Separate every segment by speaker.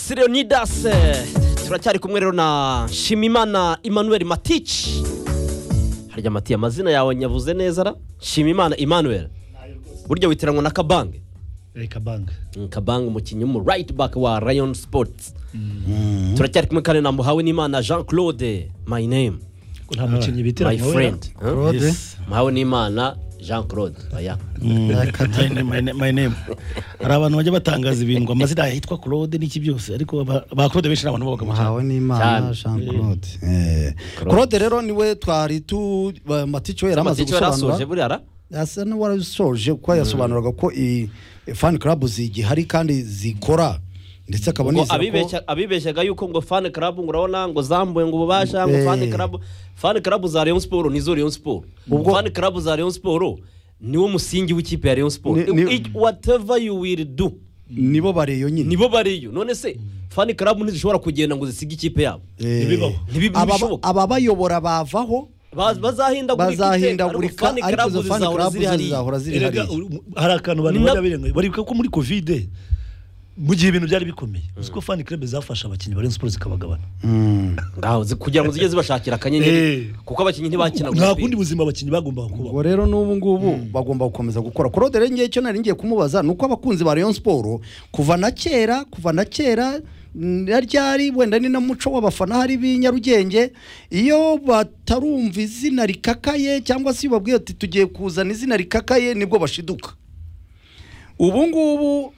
Speaker 1: Felix Leonidas turacyari kumwe rero na Shimimana Emmanuel Matici harya mati amazina yawe nyabuze neza ra Shimimana Emmanuel burya witiranwa na Kabange
Speaker 2: reka banki
Speaker 1: Kabange umukinnyi w'umu right back wa Rayon Sports turacyari kumwe kandi na Muhawe n'Imana Jean Claude my name
Speaker 2: nta mukinnyi bitira
Speaker 1: my
Speaker 2: nka we
Speaker 1: friend Huh?
Speaker 3: Claude
Speaker 1: Muhawe n'Imana Jean Claude oya
Speaker 3: Katane
Speaker 2: my name hari abantu bajya batangaza ibintu ngo amazina yitwa claude n'iki byose ariko ba ba claude benshi ni abantu babaga muhawe
Speaker 3: muhawe
Speaker 1: Cyane.
Speaker 3: n'imana jean claude Eh. claude rero niwe twari tu ba- matico yari amaze
Speaker 1: Matici yarasoje
Speaker 3: gusobanura
Speaker 1: buriya ra
Speaker 3: asa n'uwarasoje kuko yasobanuraga ko i- i fan club zigihari kandi zikora ndetse akaba
Speaker 1: ngo
Speaker 3: nizera ko
Speaker 1: abibeshya- abibeshyaga yuko ngo fani karabu ngo urabona ngo zambuye ngo ububasha ngo
Speaker 3: Eh.
Speaker 1: fani karabu fani karabu za Rayon Sport nizo Rayon Sport
Speaker 3: Ubwo-
Speaker 1: fani karabu za Rayon Sport niwo musingi w'ikipe ya Rayon Sport
Speaker 3: Ni- ni-
Speaker 1: It- whatever you will do
Speaker 3: nibo bariyo nyine
Speaker 1: nibo bariyo none se fani karabu ntizishobora kugenda ngo zisige ikipe yabo
Speaker 3: Eh.
Speaker 2: Ntibibaho.
Speaker 1: Ntibi-
Speaker 3: Aba-
Speaker 1: ntibishoboka.
Speaker 3: ababayobora bavaho
Speaker 1: Ba- bazahindagurika iteka,
Speaker 3: bazahindagurika
Speaker 1: ariko fani
Speaker 3: ariko
Speaker 1: karabu
Speaker 3: izo fan
Speaker 1: zizahora
Speaker 3: club
Speaker 1: ziri hariya
Speaker 3: zizahora ziri
Speaker 2: Erega,
Speaker 3: hariya
Speaker 2: uru- hari akantu abantu
Speaker 1: Ni na-
Speaker 2: bajya birengaho baribuka ko muri kovide mu gihe ibintu byari bikomeye uzi ko fani club zafashe abakinnyi bari siporo zikabagabana
Speaker 3: Mm.
Speaker 1: ngaho zi- kugira ngo zijye zibashakira akanyenyeri
Speaker 2: Eh.
Speaker 1: kuko abakinnyi ntibakina
Speaker 2: nta
Speaker 1: umupira.
Speaker 2: kundi buzima abakinnyi bagombaga kubaho
Speaker 3: ubwo rero n'ubu ngubu bagomba gukomeza gukora claude rero ngewe icyo nari ngiye kumubaza ni uko abakunzi ba rayon siporo kuva na kera kuva na kera mm, na ryari wenda ni na muco w'abafana hari b'i nyarugenge iyo batarumva izina rikakaye cyangwa se iyo babwiye ati tugiye kuzana izina rikakaye nibwo bashiduka ubu ngubu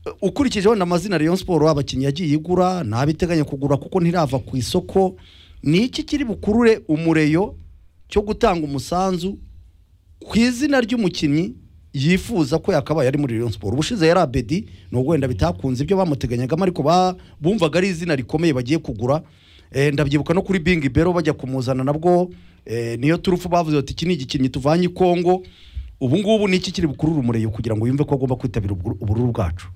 Speaker 3: eh, ukurikije wenda amazina Rayon Sport abakinnyi yagiye igura ntabiteganya kugura kuko ntirava ku isoko ni iki kiri bukurure umureyo cyo gutanga umusanzu ku izina ry'umukinnyi yifuza ko yakabaye ari muri Rayon Sport ubushize yari Abedi nubwo wenda bitakunze ibyo bamuteganyagamo ariko ba- bumvaga ari izina rikomeye bagiye kugura Eh, ndabyibuka no kuri Bingi Bero bajya kumuzana nabwo eh, niyo turufu bavuze bati iki ni igikinnyi tuvanye i Kongo ubu ngubu ni iki kiri bukurure umureyo kugira ngo yumve ko agomba kwitabira ubwo- ubururu bwacu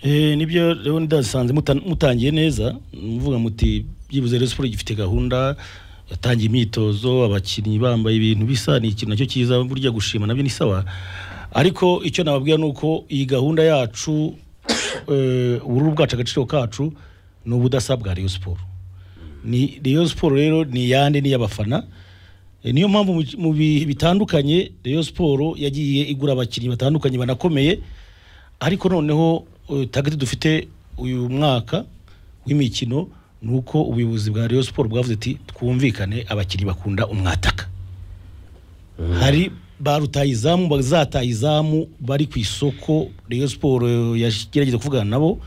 Speaker 2: Eh, nibyo rero ndasanze muta- mutangiye neza muvuga muti byibuze rero siporo gifite gahunda yatangiye imyitozo abakinnyi bambaye ibintu bisa ni ikintu nacyo cyiza burya gushima nabyo ni sawa ariko icyo nababwira ni uko iyi gahunda yacu eh, ubururu bwacu agaciro kacu ni ubudasa bwa Rayon Sport ni Rayon Sport rero ni iyande ni iy'abafana Eh, niyo mpamvu mu- mu bihe bitandukanye Rayon Sport yagiye igura abakinnyi batandukanye banakomeye ariko noneho eh, target dufite uyu mwaka w'imikino ni uko ubuyobozi bwa Rayon Sport bwavuze ati twumvikane abakinnyi bakunda umwataka hari ba rutayizamu bazatayizamu bari ku isoko Rayon Sport eh, yagerageza kuvugana nabo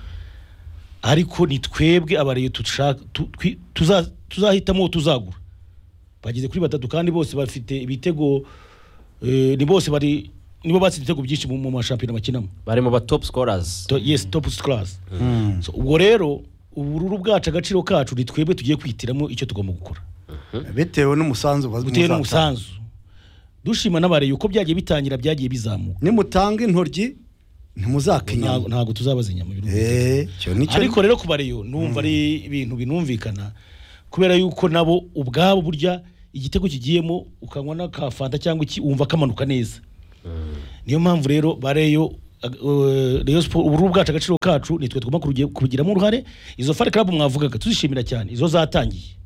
Speaker 2: ariko ni twebwe abariyo dushaka tu- twi- tuza- tuzahitamo uwo tuzagura bageze kuri batatu kandi bose bafite ibitego eh, ni bose bari nibo batsinze ibitego byinshi mu mu mashampiyona bakinamo
Speaker 1: barimo ba top scorers
Speaker 2: to, yes top class so, ubwo rero ubururu bwacu agaciro kacu ni twebwe tugiye kwihitiramo icyo tugomba gukora
Speaker 3: bitewe n'umusanzu baz-
Speaker 2: bitewe
Speaker 3: muzatanga.
Speaker 2: n'umusanzu dushima n'abareyi uko byagiye bitangira byagiye bizamuka
Speaker 3: nimutanga intoryi
Speaker 2: Ntago-
Speaker 3: ntimuzakenyana
Speaker 2: ntago tuzabaza inyama biruhuko.
Speaker 3: Eh, icyo ni cyo-
Speaker 2: ariko rero ku bareyo numva ari ibintu binumvikana kubera yuko nabo ubwabo burya igitego kigiyemo ukanywa n'akafanta cyangwa iki wumva kamanuka neza niyo mpamvu rero bareyo Rayon Sport ubururu bwacu agaciro kacu nitwe tugomba kurugi- kubigiramo uruhare izo fan club mwavugaga tuzishimira cyane izo zatangiye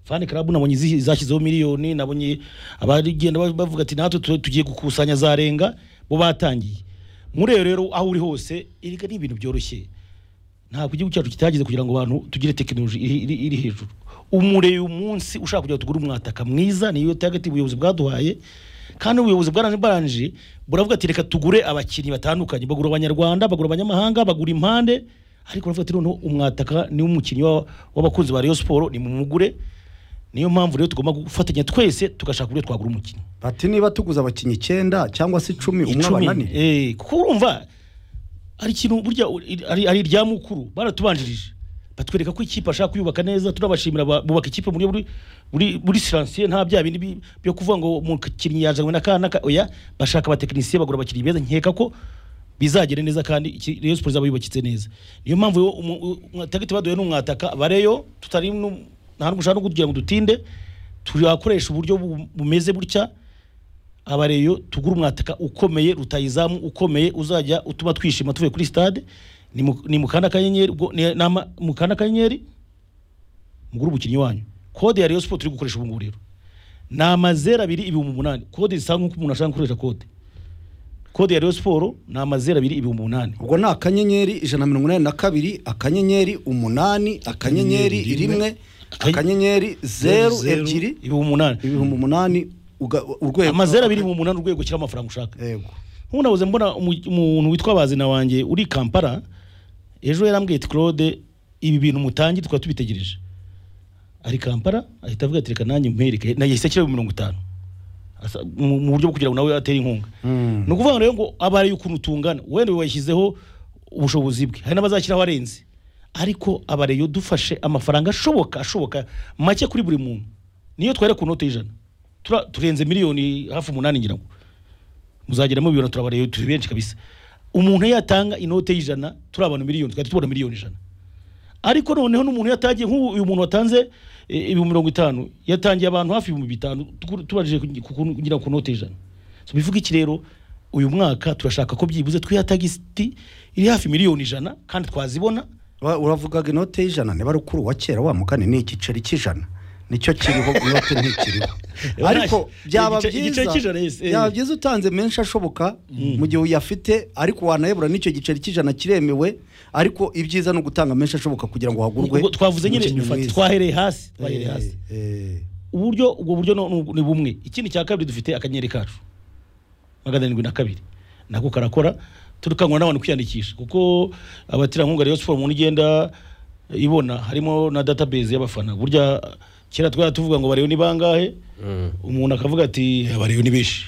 Speaker 2: fan club nabonye izi- zashyizeho miliyoni nabonye abagenda ba- bavuga ati natwe tu- tugiye gukusanya zarenga bo batangiye muri iyo rero aho uri hose erega ni ibintu byoroshye ntabwo igihugu cyacu kitageze kugira ngo abantu tugire tekinoloji iri, iri, iri hejuru umureye umunsi ushaka kugira ngo tugure umwataka mwiza niyo target ubuyobozi bwaduhaye kandi ubuyobozi bwaranbaranje buravuga ati reka tugure abakinnyi batandukanye bagura abanyarwanda bagura abanyamahanga bagura impande ariko baravuga ati noneho umwataka ni umukinnyi wa- w'abakunzi ba Rayon Sport ni mumugure niyo mpamvu rero tugomba gufatanya twese tugashaka uburyo twagura umukinnyi
Speaker 3: bati niba tuguze abakinnyi icyenda cyangwa se icumi umwe abananire
Speaker 2: eh, kuko urumva ari ikintu burya u- i- ari, ari irya mukuru baratubanjirije batwereka ko ikipe ashaka kuyubaka neza turabashimira ba- bubaka ikipe muri buri buri buri siransiye nta bya bindi bi- byo kuvuga ngo umukinnyi yazanywe na kana oya bashaka abatekinisiye bagura abakinnyi beza nkeka ko bizagera neza kandi iki- Rayon Sport izaba yubakitse neza niyo mpamvu rero umu- u- umwatagiti baduye n'umwataka bareyo tutari nu- nta n'ugushaka no kugira ngo dutinde turakoresha uburyo bu- bumeze gutya abareyo tugura umwataka ukomeye rutayizamu ukomeye uzajya utuma twishima tuvuye kuri stade ni mu- ni mukanda akanyenyeri ubwo ni- ni ama- mukanda akanyenyeri mugura umukinnyi wanyu kode ya Rayon Sport uri gukoresha ubu ngubu rero ni amazeru abiri ibihumbi umunani kode zisa nk'uko umuntu ashaka gukoresha kode kode ya Rayon Sport ni amazeru abiri ibihumbi umunani
Speaker 3: ubwo ni akanyenyeri ijana na mirongo inani na kabiri akanyenyeri umunani akanyenyeri
Speaker 4: Akanyenyeri
Speaker 3: rimwe
Speaker 2: Akany-
Speaker 3: akanyenyeri zeru
Speaker 4: zeru.
Speaker 3: ebyiri
Speaker 2: ibihumbi umunani
Speaker 3: ibihumbi umunani uga- urwego
Speaker 2: amazeru abiri ibihumbi umunani urwego ushyiraho amafaranga ushaka
Speaker 3: yego
Speaker 2: nk'ubu nabuze mbona umu- umuntu witwa bazina wanjye uri kampala ejo yarambwiye ati claude ibi bintu mutangiye tukaba tubitegereje ari kampala ahita avuga ati reka nanjye mpereke na yahise ashyiraho mirongo itanu Asa- mu mu buryo bwo kugira ngo nawe atere inkunga
Speaker 3: Mm.
Speaker 2: ni ukuvuga ngo rero ngo aba ari ukuntu tungana wenda uyu washyizeho ubushobozi bwe hari n'abazashyiraho arenze ariko abareyo dufashe amafaranga ashoboka ashoboka make kuri buri muntu niyo twahera ku note y'ijana Tura- turenze miliyoni hafi umunani ngira ngo muzageramo bibiri turabareba turi benshi kabisa umuntu iyo yatanga inote y'ijana turi abantu miliyoni twahita tubona miliyoni ijana ariko noneho n'umuntu yatagiye nk'ubu uyu muntu watanze eh, ibihumbi mirongo itanu yatangiye abantu hafi ibihumbi bitanu tuku- tubajije ku- ku- ku- kugira ku note ijana so bivuga iki rero uyu mwaka turashaka ko byibuze twiha tagisi iri hafi miliyoni ijana kandi twazibona
Speaker 3: Ura- uravugaga inote y'ijana niba ari ukuri uwa kera wa mugani ni igiceri cy'ijana nicyo kiriho inote ntikiriho ariko byaba
Speaker 2: Igice-
Speaker 3: byiza
Speaker 2: igiceri cy'ijana, yes, eh.
Speaker 3: byaba byiza utanze menshi ashoboka mu gihe uyafite ariko wanayabura n'icyo giceri cy'ijana kiremewe ariko ibyiza ni ugutanga menshi ashoboka kugira ngo hagurwe
Speaker 2: Ubwo twavuze nyine
Speaker 3: umukinnyi
Speaker 2: fati-
Speaker 3: mwiza.
Speaker 2: twahereye hasi twahereye
Speaker 3: Eh,
Speaker 2: hasi
Speaker 3: eh.
Speaker 2: uburyo ubwo buryo no- ni- ni bumwe ikindi cya kabiri dufite akanyenyeri kacu magana arindwi na kabiri nako karakora turikangura n'abantu kwiyandikisha kuko abaterankunga Rayon Sport umuntu igenda ibona harimo na database y'abafana burya kera twari tuvuga ngo barebe ni bangahe umuntu akavuga ati abariyo ni benshi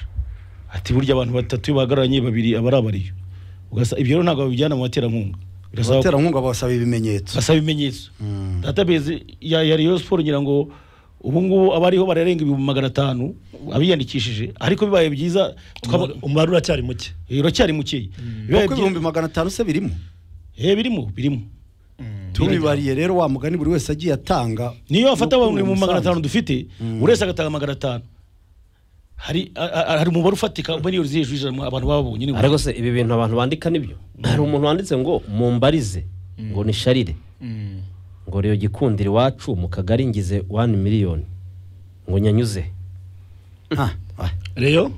Speaker 2: ati burya abantu batatu iyo bahagararanye babiri aba ari abariyo Ugasa- ibyo rero ntabwo babijyana mu baterankunga Birasaba-
Speaker 3: abaterankunga basaba ibimenyetso
Speaker 2: basaba ibimenyetso database ya ya Rayon Sport ngira ngo ubu ngubu abariho bararenga ibihumbi magana atanu abiyandikishije ariko bibaye byiza tukaba
Speaker 4: umubare uracyari muke
Speaker 2: uracyari mukeya bibaye
Speaker 3: kuko
Speaker 2: byiza
Speaker 3: ibihumbi magana atanu se birimo
Speaker 2: Eh, birimo birimo
Speaker 3: tubibariye rero wa mugani buri wese agiye atanga
Speaker 2: niyo wafata
Speaker 3: Nuko
Speaker 2: abantu mu
Speaker 3: umusanzu.
Speaker 2: magana atanu dufite buri wese agatanga magana atanu hari a- a- hari umubare ufatika miliyoni ziri hejuru y'ijana abantu babonye ni
Speaker 1: ariko se ibi bintu abantu bandika nibyo hari umuntu wanditse ngo mumbarize ngo ni sharire ngo rero gikundira iwacu mu kagari ngize wani miliyoni ngo nyanyuze
Speaker 3: Ah, ah,
Speaker 4: reyo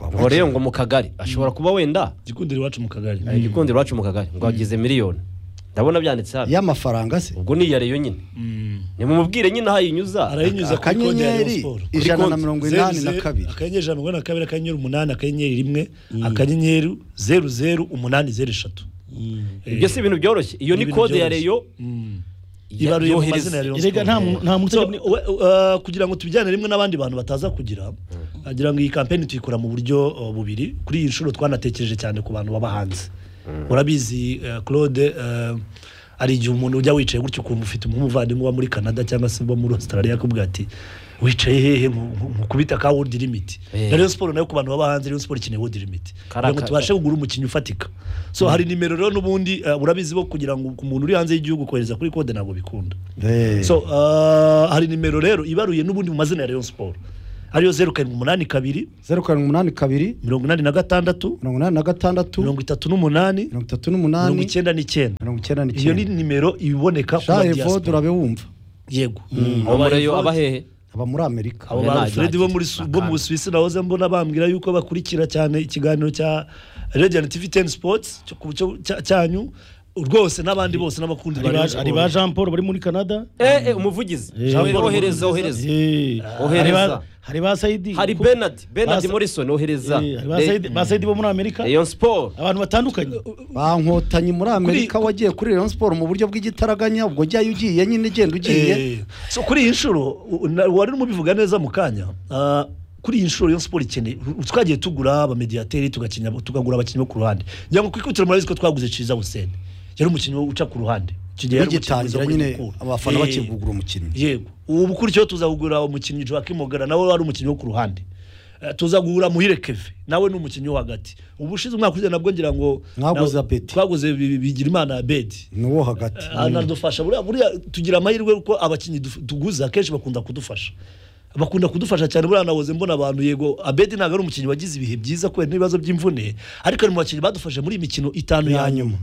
Speaker 1: ngo rero ngo mu kagari ashobora kuba wenda
Speaker 4: gikundira iwacu mu kagari
Speaker 1: eh, gikundira iwacu mu kagari ngo agize miliyoni ndabona byanditse hano
Speaker 3: y'amafaranga se
Speaker 1: ubwo ni iya reyo nyine
Speaker 4: Mm.
Speaker 1: nimumubwire nyine aho yinyuza
Speaker 4: arayinyuza kuri konti ya Rayon
Speaker 3: akanyenyeri
Speaker 4: Sport
Speaker 3: ijana na
Speaker 1: konti.
Speaker 3: mirongo
Speaker 4: Zeru
Speaker 3: inani na
Speaker 4: zeru,
Speaker 3: kabiri
Speaker 4: akanyenyeri ijana na mirongo inani na kabiri akanyenyeri umunani akanyenyeri rimwe akanyenyeri zeru zeru umunani zeru eshatu
Speaker 1: ibyo si ibintu byoroshye iyo ni
Speaker 4: Ibintu
Speaker 1: kode ya
Speaker 4: byoroshye.
Speaker 1: reyo
Speaker 4: Mm.
Speaker 1: ya-
Speaker 4: ibaruye mu
Speaker 1: yohereza.
Speaker 4: mazina ya Rayon
Speaker 2: Erega
Speaker 4: Sport.
Speaker 2: nta muntu- nta muntu
Speaker 4: So,
Speaker 2: ujya muri-
Speaker 4: we- uh, kugira ngo tubijyane rimwe n'abandi bantu bataza kugira agira ngo iyi kampeni tuyikora mu buryo uh, bubiri kuri iyi nshuro twanatekereje cyane ku bantu baba hanze urabizi uh, claude uh, hari igihe umuntu ujya wicaye gutyo ukumva ufite nk'umuvandimwe uba muri canada cyangwa se uba muri australia akubwira ati wicaye hehe nkukubita ka world limit
Speaker 1: Eh.
Speaker 4: na Rayon Sport nayo ku bantu baba hanze Rayon Sport ikeneye world limit
Speaker 1: Karaka-
Speaker 4: kugira ngo tubashe kugura umukinnyi ufatika so hari nimero rero n'ubundi uh, urabizi bo kugira ngo ku muntu uri hanze y'igihugu kohereza kuri kode ntabwo bikunda
Speaker 3: Eh.
Speaker 4: so uh, hari nimero rero ibaruye n'ubundi mu mazina ya Rayon Sport ariyo zeru karindwi umunani kabiri
Speaker 3: zeru karindwi umunani kabiri
Speaker 4: mirongo inani na gatandatu
Speaker 3: mirongo inani na gatandatu
Speaker 4: mirongo itatu n'umunani
Speaker 3: mirongo itatu
Speaker 4: mirongo
Speaker 3: n'umunani
Speaker 4: icyenda n'icyenda
Speaker 3: mirongo icyenda
Speaker 4: iyo ni
Speaker 3: n'icyenda
Speaker 4: nimero iboneka ku
Speaker 3: shahe vod
Speaker 4: diaspora
Speaker 3: urabe wumva
Speaker 4: yego
Speaker 1: abo muri reyo aba hehe
Speaker 3: aba muri amerika
Speaker 4: abo
Speaker 1: Oya,
Speaker 4: ba
Speaker 1: nta
Speaker 4: Fred bo
Speaker 1: nta
Speaker 4: muri
Speaker 1: kintu
Speaker 4: bo mu
Speaker 1: bakanga.
Speaker 4: Busuwisi nahoze mbona bambwira yuko bakurikira cyane ikiganiro cya Radiant TV 10 Sports cyo ku- cyo- cya- cyanyu rwose n'abandi bose n'abakundi ba
Speaker 2: hari
Speaker 4: Rayon
Speaker 2: ba- hari ba
Speaker 4: Sport.
Speaker 2: Jean Paul bari muri Canada
Speaker 1: Eh, eh, umuvugizi
Speaker 2: Eh.
Speaker 1: ohereza ohereza
Speaker 2: Eh, hari ba- hari ba Saidi
Speaker 1: hari Bernard Bernard
Speaker 2: Basa-
Speaker 1: Morrison ohereza
Speaker 2: Eh, hari ba Saidi- ba Saidi bo muri Amerika
Speaker 1: Rayon Sport
Speaker 2: abantu batandukanye
Speaker 3: bankotanyi muri amerika wagiye kuri rayon siporo mu buryo bw'igitaraganya ubwo jyayo ugiye nyine ugenda ugiye
Speaker 4: Eh, so kuri iyi nshuro u- na- wari umubivuga neza mu kanya ah, kuri iyi nshuro Rayon Sport ikeneye u- twagiye tugura abamediateri tugakinya- tukagura abakinnyi bo ku ruhande ngira ngo ku ikubitiro murabizi ko twaguze Ciza Hussein yari umukinnyi wo uca ku ruhande Icyo gihe yari umukinnyi mwiza wo
Speaker 3: bigitangira
Speaker 4: muri
Speaker 3: nyine
Speaker 4: Mukura.
Speaker 3: abafana
Speaker 4: Eh,
Speaker 3: bakivugura umukinnyi
Speaker 4: yego ubu gutyo tuzagura umukinnyi Joaquim Ogara nawe wari umukinnyi wo ku ruhande Eh, tuzagura muhire keve nawe ni umukinnyi wo hagati ubu ushize umwaka ushize nabwo ngira ngo
Speaker 3: Mwaguze
Speaker 4: nawe-
Speaker 3: Abedi.
Speaker 4: twaguze Bi- bigira imana abedi
Speaker 3: ni uwo hagati
Speaker 4: anadufasha buriya buriya tugira amahirwe kuko abakinnyi duf- tuguze akenshi bakunda kudufasha bakunda kudufasha cyane buriya nahoze mbona abantu yego abedi ntabwo ari umukinnyi wagize ibihe byiza kubera n'ibibazo by'imvune ariko ari mu bakinnyi badufashe muri iyi mikino itanu ya nyuma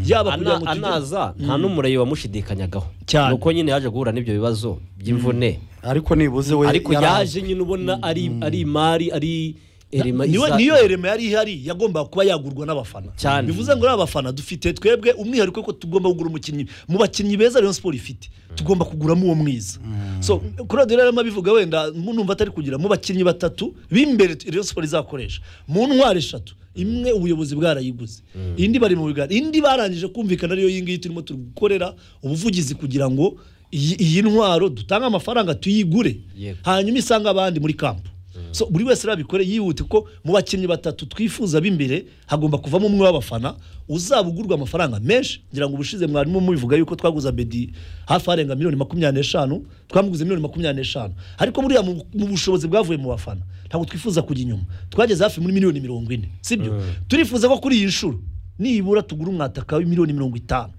Speaker 4: yaba kugira
Speaker 1: Ana-
Speaker 4: ngo tugere
Speaker 1: anaza nta n'umureye wamushidikanyagaho
Speaker 4: Cyane.
Speaker 1: nuko nyine yaje guhura n'ibyo bibazo by'imvune
Speaker 3: ariko nibuze we
Speaker 1: ariko
Speaker 3: yari-
Speaker 1: yaje nyine ubona ari ari imari ari erema
Speaker 4: niyo
Speaker 1: iza-
Speaker 4: niyo erema yari ihari yagombaga kuba yagurwa n'abafana
Speaker 1: Cyane.
Speaker 4: bivuze ngo rero abafana dufite twebwe umwihariko ko tugomba kugura umukinnyi mu bakinnyi beza Rayon Sport ifite tugomba kuguramo uwo mwiza so Claude rero arimo abivuga wenda numva atari kugira mu bakinnyi batatu b'imbere Rayon Sport izakoresha mu ntwaro eshatu imwe ubuyobozi bwarayiguze indi bari mu biganiro indi barangije kumvikana ariyo iyi ngiyi turimo turi gukorera ubuvugizi kugira ngo iyi iyi ntwaro dutange amafaranga tuyigure
Speaker 1: Yego.
Speaker 4: hanyuma isange abandi muri kampu so buri wese arabikore yihute kuko mu bakinnyi batatu twifuza b'imbere hagomba kuvamo umwe w'abafana uzaba ugurwa amafaranga menshi ngira ngo ubushize mwarimu mubivuga yuko twaguze abedi hafi arenga miliyoni makumyabiri n'eshanu twamuguze miliyoni makumyabiri n'eshanu ariko buriya mu mu bushobozi bwavuye mu bafana ntabwo twifuza kujya inyuma twageze hafi muri miliyoni mirongo ine sibyo turifuza ko kuri iyi nshuro nibura tugura umwataka w'imiliyoni mirongo itanu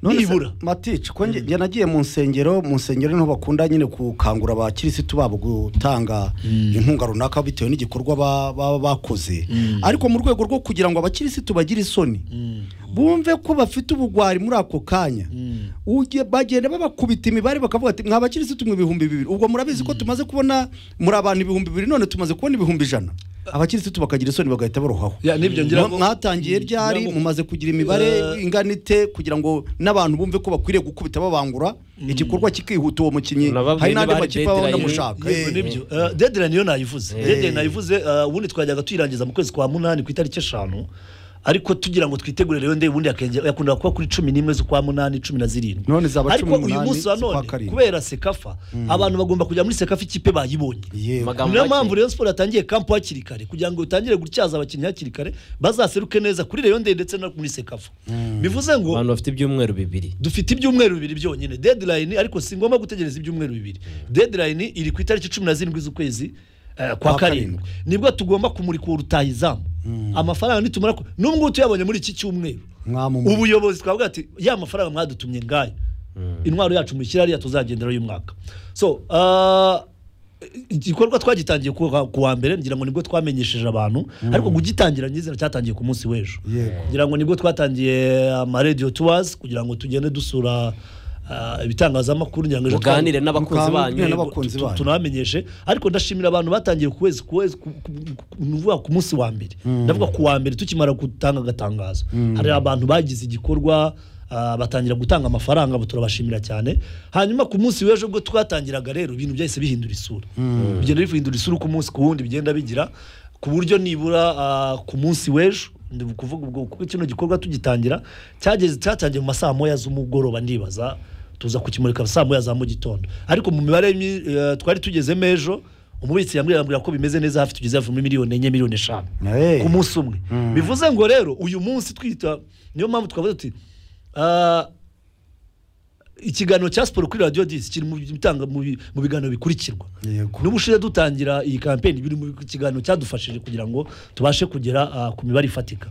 Speaker 3: None se,
Speaker 4: nibura
Speaker 3: matici ko njye njye nagiye mu nsengero mu nsengero niho bakunda nyine gukangura abakirisitu babo gutanga inkunga runaka bitewe n'igikorwa ba- baba bakoze ariko mu rwego rwo kugira ngo abakirisitu bagire isoni bumve ko bafite ubugwari muri ako kanya Ujye- bagenda babakubita imibare bakavuga ati mwa bakirisitu mwe ibihumbi bibiri ubwo murabizi ko tumaze kubona muri abantu ibihumbi bibiri none tumaze kubona ibihumbi ijana abakirisitu bakagira isoni bagahita barohaho
Speaker 4: Ya, nibyo ngira ngo-
Speaker 3: mwatangiye ryari
Speaker 4: ngira ngo-
Speaker 3: mumaze kugira imibare
Speaker 4: Eh,
Speaker 3: ingana ite kugira ngo n'abantu bumve ko bakwiriye gukubita babangura igikorwa kikihuta uwo mukinnyi
Speaker 1: Nababwiye
Speaker 3: hari n'andi
Speaker 1: niba hari
Speaker 3: makipe baba
Speaker 1: deadline.
Speaker 3: banamushaka
Speaker 4: yego
Speaker 3: Eh,
Speaker 4: nibyo Eh, deadline yo nayivuze deadline nayivuze eh, ubundi twajyaga tuyirangiza mu kwezi kwa munani ku itariki eshanu ariko tugira ngo twitegure rero ndebe ubundi yakenge- yakundaga kuba kuri cumi n'imwe z'ukwa munani cumi na zirindwi
Speaker 3: None zaba
Speaker 4: ariko
Speaker 3: cumi n'umunani
Speaker 4: uyu munsi wa
Speaker 3: z'ukwa
Speaker 4: none
Speaker 3: karindwi.
Speaker 4: kubera sekafa abantu bagomba kujya muri sekafa ikipe bayibonye
Speaker 3: yego
Speaker 1: Amagambo
Speaker 4: niyo
Speaker 1: make.
Speaker 4: mpamvu rero siporo yatangiye kampu hakiri kare kugira ngo utangire gutyaza abakinnyi hakiri kare bazaseruke neza kuri reyo ndende ndetse no muri sekafa bivuze ngo
Speaker 1: abantu bafite ibyumweru bibiri
Speaker 4: dufite ibyumweru bibiri byonyine deadline ariko si ngombwa gutegereza ibyumweru bibiri deadline iri ku itariki cumi na zirindwi z'ukwezi eh, kwa
Speaker 3: Kwa karindwi.
Speaker 4: karindwi nibwo tugomba kumurika urutahizamu amafaranga nitumara ku- nubwo tuyabonye muri iki cyumweru
Speaker 3: mwamumuye
Speaker 4: ubuyobozi twavuga ati ya mafaranga mwadutumye ngaya intwaro yacu mushyira ariya tuzagenderaho uyu mwaka so ah, igikorwa twagitangiye ku wa- ku wa mbere ngira ngo nibwo twamenyesheje abantu ariko kugitangira nyizera cyatangiye ku munsi w'ejo
Speaker 3: Yego.
Speaker 4: ngira ngo nibwo twatangiye amaradiyo tuwazi kugira ngo tugende dusura ah, ibitangazamakuru ngira ngo ejo
Speaker 1: muganire n'abakunzi
Speaker 3: Mukangurire
Speaker 1: banyu
Speaker 3: n'aba- n'abakunzi
Speaker 4: tu- tu-
Speaker 3: banyu.
Speaker 4: tunabamenyeshe ariko ndashimira abantu batangiye ku kwezi ku kwezi ku- ku- ku- nuvuga ku munsi wa mbere ndavuga ku wa mbere tukimara gutanga agatangazo hari abantu bagize igikorwa ah, batangira gutanga amafaranga abo turabashimira cyane hanyuma ku munsi w'ejo ubwo twatangiraga rero ibintu byahise bihindura isura bigenda bihindura isura uko umunsi ku wundi bigenda bigira ku buryo nibura ah, ku munsi w'ejo ndi kuvuga ubwo kuko kino gikorwa tugitangira cyageze cyatangiye mu masaha moya z'umugoroba ndibaza tuza kukimurika saa moya za mu gitondo ariko mu mibare mi- eh, twari tugezemo ejo umubitsi yambwira yambwira ko bimeze neza hafi tugeze hafi muri miliyoni enye miliyoni eshanu
Speaker 3: Eh.
Speaker 4: ku munsi umwe bivuze ngo rero uyu munsi twita niyo mpamvu twavuze tuti ah, ikiganiro cya siporo kuri radiyo disi kiri mu bitanga- mu bi- mu biganiro bikurikirwa
Speaker 3: Yego.
Speaker 4: n'ubushize dutangira iyi kampeni biri mu kiganiro cyadufashije kugira ngo tubashe kugera ah, ku mibare ifatika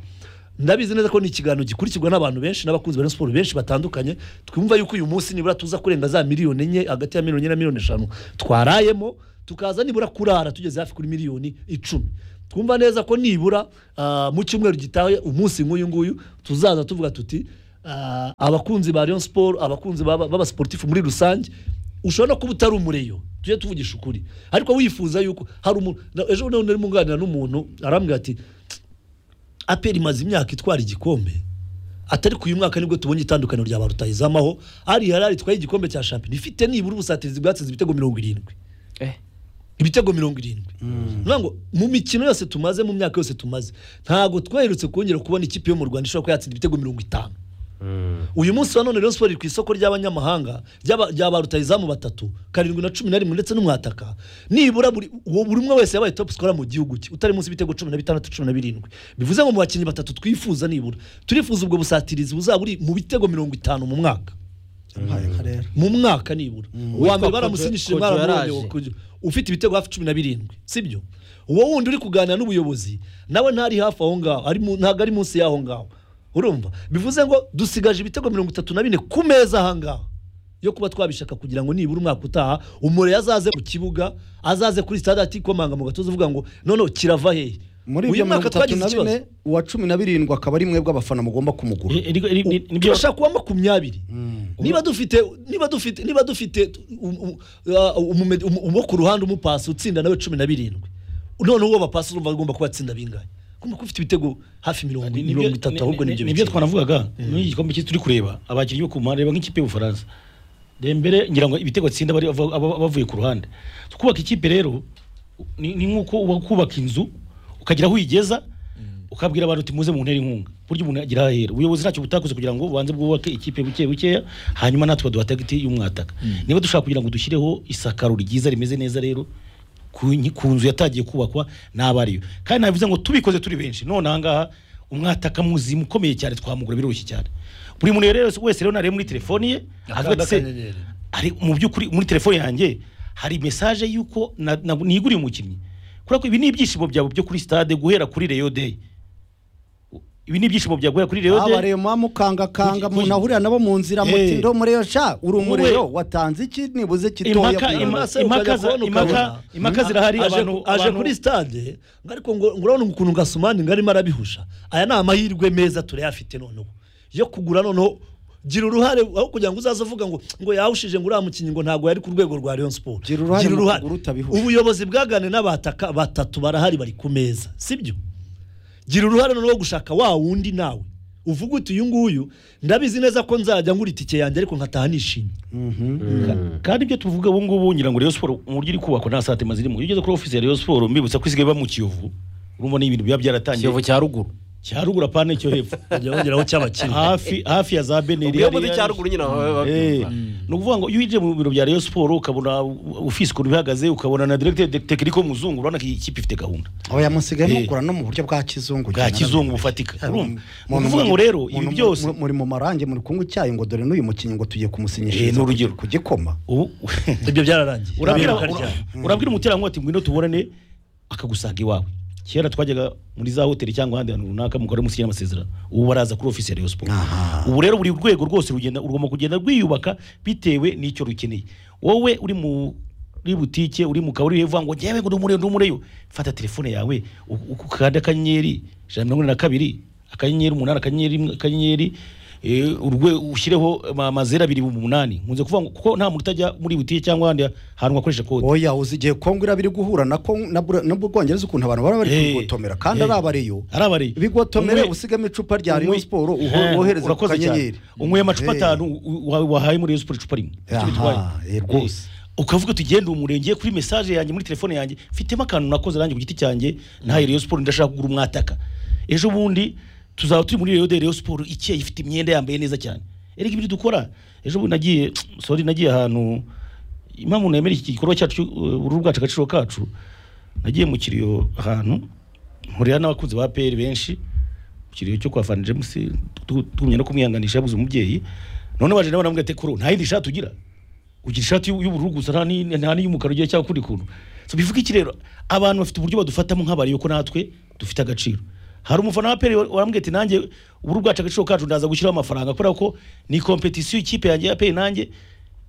Speaker 4: ndabizi neza ko ni ikiganiro gikurikirwa n'abantu benshi n'abakunzi ba Rayon siporo benshi batandukanye twumva yuko uyu munsi nibura tuza kurenga za miliyoni enye hagati ya miliyoni enye na miliyoni eshanu twarayemo tukaza nibura kurara tugeze hafi kuri miliyoni icumi twumva neza ko nibura ah, mu cyumweru gitaha umunsi nk'uyu nguyu tuzaza tuvuga tuti ah, abakunzi ba Rayon siporo abakunzi b'aba- b'abasiporutifu muri rusange ushobora no kuba utari umureyo tujye tuvugisha ukuri ariko wifuza yuko hari umuntu na- ejo bundi nari munganira n'umuntu arambwira ati aperi imaze imyaka itwara igikombe atari ku uyu mwaka nibwo tubonye itandukaniro rya ba rutahizamu aho ari harari itwaye igikombe cya shampiyona ifite nibura ubusatirizi bwatsinze ibitego mirongo irindwi
Speaker 1: Eh.
Speaker 4: ibitego mirongo irindwi Nukuvuga ngo mu mikino yose tumaze mu myaka yose tumaze ntabwo twaherutse kongera kubona ikipe yo mu rwanda ishobora kuba yatsinda ibitego mirongo itanu uyu munsi wa none Rayon Sport iri ku isoko ry'abanyamahanga ry'aba- rya ba rutahizamu batatu karindwi na cumi na rimwe ndetse n'umwataka nibura buri uwo buri umwe wese yabaye top scorer mu gihugu cye utari munsi y'ibitego cumi na bitandatu cumi na birindwi bivuze ngo mu bakinnyi batatu twifuza nibura turifuza ubwo busatirizi buzaba buri mu bitego mirongo itanu mu mwaka
Speaker 3: Yampaye nka rero
Speaker 4: mu mwaka nibura uwa mbere
Speaker 1: Witwa
Speaker 4: baramusinishije
Speaker 1: Kojo- Kojo
Speaker 4: baramubonye
Speaker 1: yaraje.
Speaker 4: kuj- ufite ibitego hafi cumi na birindwi sibyo uwo wundi uri kuganira n'ubuyobozi nawe ntari hafi aho ngaho ari mu- ntabwo ari munsi y'aho ngaho urumva bivuze ngo dusigaje ibitego mirongo itatu na bine ku meza aha ngaha yo kuba twabishaka kugira ngo nibura umwaka utaha umuriro azaze mu kibuga azaze kuri sitade atikomanga mu gatuza avuga ngo none kirava hehe
Speaker 3: muri ibyo mirongo itatu na bine uwa cumi na birindwi akaba ari mwebwe abafana mugomba kumugura
Speaker 2: Eh, ariko- ari- ni- nibyo-
Speaker 4: turashaka kuba makumyabiri niba dufite niba dufite niba dufite um- um- ah, umumed- umu- uwo ku ruhande umupasi utsinda nawe cumi na birindwi noneho uwo bapasi urumva agomba kuba atsinda bingahe ugomba kuba ufite ibitego hafi mirongo
Speaker 2: ni-
Speaker 4: mirongo
Speaker 2: nibyo-
Speaker 4: itatu
Speaker 2: ni-
Speaker 4: ahubwo
Speaker 2: ni-
Speaker 4: nibyo
Speaker 2: nibyo
Speaker 4: bikiri.
Speaker 2: twanavugaga muri iki gikombe cy'isi turi kureba abakinnyi bo ku mpande reba nk'ikipe y'ubufaransa dembere ngira ngo ibitego atsinda bari- ava- aba- bavuye ku ruhande kubaka ikipe rero ni ni nk'uko uba kubaka inzu ukagira aho uyigeza ukabwira abantu uti muze mu ntera inkunga buryo umuntu agira aho ahera ubuyobozi ntacyo butakoze kugira ngo ubanze bwubake ikipe buke bukeya hanyuma natwe baduha tagiti y'umwataka niba dushaka kugira ngo dushyireho isakaro ryiza rimeze neza rero ku nyi- ku nzu yatagiye kubakwa n'abariyo kandi nabivuze ngo tubikoze turi benshi none ahangaha umwataka muzimu ukomeye cyane twamugura biroroshye cyane buri muntu rero wese rero narebe muri telefoni ye avuga ati se
Speaker 4: akanyenyeri.
Speaker 2: hari mu by'ukuri muri telefone yanjye hari mesaje y'uko na- na- niguriye umukinnyi kubera ko ibi ni ibyishimo byawe byo kuri stade guhera kuri Rayon Day ibi ni ibyishimo byawe guhera kuri Rayon
Speaker 3: aba
Speaker 2: Day
Speaker 3: rero mukangakanga
Speaker 2: Kuki-
Speaker 3: umuntu ahurira nabo mu nzira
Speaker 2: Eh.
Speaker 3: muti ndo muri yo sha uri umuriro
Speaker 2: Wowe-
Speaker 3: watanze iki nibuze kitoya
Speaker 2: impaka
Speaker 3: kugira ngo-
Speaker 2: ima-
Speaker 4: Maso
Speaker 2: impaka
Speaker 4: ukajya
Speaker 2: za-
Speaker 4: kubona
Speaker 2: impaka-
Speaker 4: ukabona.
Speaker 2: impaka zirahari
Speaker 4: Aje-
Speaker 2: abantu
Speaker 4: aje
Speaker 2: abantu-
Speaker 4: kuri stade ngo ariko ngo ngo urabona ukuntu gasumani ngo arimo arabihusha aya ni amahirwe meza turayafite noneho yo kugura noneho gira uruhare aho kugira ngo uzaze uvuga ngo ngo yawushije ngo uriya mukinnyi ngo ntabwo yari ku rwego rwa Rayon Sport
Speaker 3: Gira uruhare mu kugura utabihuje.
Speaker 4: ubuyobozi bwagane n'abataka batatu barahari bari ku meza sibyo gira uruhare noneho gushaka wa wundi nawe uvuga uti uyu nguyu ndabizi neza ko nzajya ngura itike yanjye ariko nkataha nishimye
Speaker 2: kandi ibyo tuvuga ubu ngubu ngira ngo Rayon Sport uburyo iri kubakwa nta satema zirimo iyo ugeze kuri office ya Rayon Sport mbibutsa ko isigaye iba mu Kiyovu urumva ni ibintu biba byaratangiye
Speaker 1: kiyovu cya ruguru
Speaker 2: cya ruguru apana icyo hepfo
Speaker 4: bajya bongeraho cy'abakiriya
Speaker 2: hafi hafi ya za beneri
Speaker 1: iyo mvuze cya ruguru nyine baba
Speaker 2: Eh,
Speaker 1: babyumva.
Speaker 2: ni ukuvuga ngo iyo winjiye mu biro bya Rayon Sport ukabona ufise ukuntu bihagaze ukabona na directeur tekiniko muzungu urabona ko iyi kipe ifite gahunda
Speaker 3: aba yamusigaye
Speaker 2: Eh.
Speaker 3: mugura no mu buryo bwa kizungu
Speaker 2: Bwa
Speaker 3: cyane.
Speaker 2: kizungu bufatika,
Speaker 3: Eh,
Speaker 2: urumva?
Speaker 3: mu-
Speaker 2: Ni ukuvuga ngo rero, ibi
Speaker 3: mu-
Speaker 2: byose-
Speaker 3: mu- muri mu marange muri kunywa icyayi ngo dore n'uyu mukinnyi ngo tugiye
Speaker 2: Eh,
Speaker 3: kumusinyishiriza
Speaker 2: ni urugero.
Speaker 3: ku gikoma
Speaker 2: ubu
Speaker 4: ibyo byararangiye
Speaker 2: urabwira
Speaker 4: Urabiruka ryari?
Speaker 2: ura- urabwira umuterankunga ati ngwino tuborane akagusanga iwawe kera twajyaga muri za hoteli cyangwa ahandi hantu runaka mukora musinyira amasezerano ubu baraza kuri ofisi ya Rayon Sport
Speaker 3: Aha.
Speaker 2: ubu rero buri rwego rwose rugenda rugomba kugenda rwiyubaka bitewe n'icyo rukeneye wowe uri mu muri butike uri mu kabari uvuga ngo njyewe ngo ndumureyo ndumureyo fata telefone yawe u- u- ukanda akanyenyeri ijana na mirongo ine na kabiri akanyenyeri umunani akanyenyeri rimwe, akanyenyeri eh, urwe ushyireho ama- amazero abiri umunani nkunze kuvuga ngo kuko nta muntu utajya muri butike cyangwa ahandi hantu wakoresha kode
Speaker 3: oya uzi igihe kongo iraba iri guhura na Congo- na Bra- na bwongereza ukuntu abantu baba bari
Speaker 2: Eh,
Speaker 3: kubigotomera kandi
Speaker 2: eh,
Speaker 3: ari abareyo
Speaker 2: ari abareyo
Speaker 3: bigotomere
Speaker 2: Umwe-
Speaker 3: usigamo icupa rya
Speaker 2: Unywe-
Speaker 3: Rayon Sport uho-
Speaker 2: Eh,
Speaker 3: wohereze ku
Speaker 2: urakoze cyane.
Speaker 3: kanyenyeri
Speaker 2: unyweye amacupa
Speaker 3: Eh.
Speaker 2: atanu u- wa- wahaye muri Rayon Sport icupa rimwe Icyo bitwaye.
Speaker 3: Aha, eh, rwose.
Speaker 2: Eh, ukavuga uti genda umurenge kuri message yanjye muri telefone yanjye mfitemo akantu nakoze nanjye ku giti cyanjye ntaye Rayon Sport ndashaka kugura umwataka ejo bundi tuzaba turi muri Rayon de Rayon Sport ikeye ifite imyenda yambaye neza cyane erega ibyo dukora ejo bundi nagiye sorry nagiye ahantu impamvu nemera iki gikorwa cyacu uh, uruhu bwacu agaciro kacu nagiye mu kiriyo ahantu nkurira n'abakunzi ba PL benshi ikiriyo cyo kwa Van James tu- tugumye no kumwihanganisha yabuze umubyeyi none waje nawe namubwira ati kuro nta yindi shati ugira ugira ishati y'u- y'ubururu gusa nta ni- nta n'iy'umukara ugira cyangwa ukundi kuntu so bivuga iki rero abantu bafite uburyo badufatamo nk'abariyo ko natwe dufite agaciro hari umufana wa peri warambwiye ati nanjye ubururu bwacu agaciro kacu ndaza gushyiraho amafaranga kubera ko ni kompetisiyo ikipe yanjye ya peri nanjye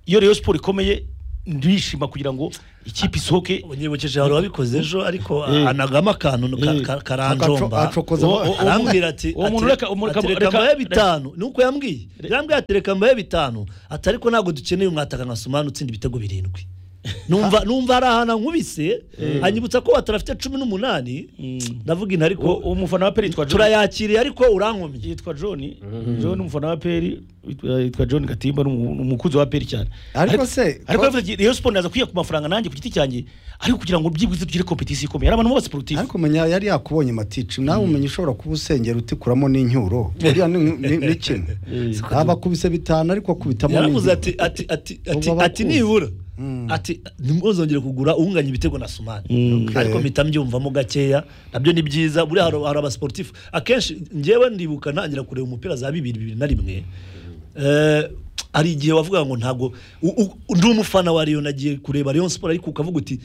Speaker 2: iyo rero siporo ikomeye ndishima kugira ngo ikipe isohoke
Speaker 4: unyibukije hari uwabikoze ejo ariko
Speaker 2: Eh.
Speaker 4: anagamo akantu ka-
Speaker 2: Eh.
Speaker 4: ka- karanjomba
Speaker 3: Akaco- acokoza-
Speaker 2: Uwo- uwo-
Speaker 4: arambwira ati
Speaker 2: uwo muntu
Speaker 4: atere-
Speaker 2: reka- uwo muntu-
Speaker 4: atereka
Speaker 2: reka-
Speaker 4: mbaye bitanu ni uko yambwiye yambwiye atereka mbaye bitanu ati ariko ntabwo dukeneye umwataka nka sumani utsinda ibitego birindwi numva numva hari ahantu ankubise anyibutsa ko watara afite cumi n'umunani ndavuga intu ariko
Speaker 2: uwo uwo mufana wa peri yitwa John-
Speaker 4: turayakiriye ariko urankomye
Speaker 2: yitwa John John umufana wa peri yitwa- yitwa John Katimba ni umu- ni umukunzi wa peri cyane
Speaker 3: Ariko se-
Speaker 2: ariko yavuze ati, Rayon Sport ndaza kwiha ku mafaranga nanjye ku giti cyanjye ariko kugira ngo byibuze tugire competition ikomeye ari abantu bose sportif
Speaker 3: ariko menya yari yakubonye matici nawe umenya ushobora kuba usengera utikuramo n'inyuro buriya ni ni- ni kimwe abakubise bitanu ariko akubitamo
Speaker 4: yaravuze
Speaker 3: n'inyuro.
Speaker 4: ati ati ati ati ati
Speaker 3: Ubu abakuzi.
Speaker 4: nibura ati ntimuzongere kugura unganya ibitego na sumani
Speaker 3: Okay.
Speaker 4: ariko mpita mbyumvamo gakeya nabyo ni byiza buriya hari hari abasportifu akenshi njyewe ndibuka ntangira kureba umupira za bibiri bibiri na rimwe Eh, hari igihe wavuga ngo ntabwo u- u- ndi umufana wa Rayon nagiye kureba Rayon Sport ariko ukavuga uti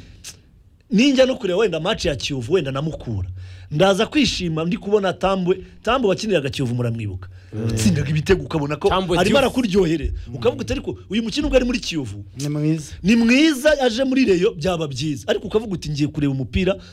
Speaker 4: ninjya no kureba wenda maci ya kiyovu wenda namukura ndaza kwishima ndi kubona tambwe tambwe wakiniraga kiyovu muramwibuka utsindaga ibitego ukabona ko
Speaker 1: Tambwe Diouf.
Speaker 4: arimo arakuryohere ukavuga uti ariko uyu mukino ubwo ari muri kiyovu
Speaker 3: ni mwiza
Speaker 4: ni mwiza aje muri reyo byaba byiza ariko ukavuga uti ngiye kureba umupira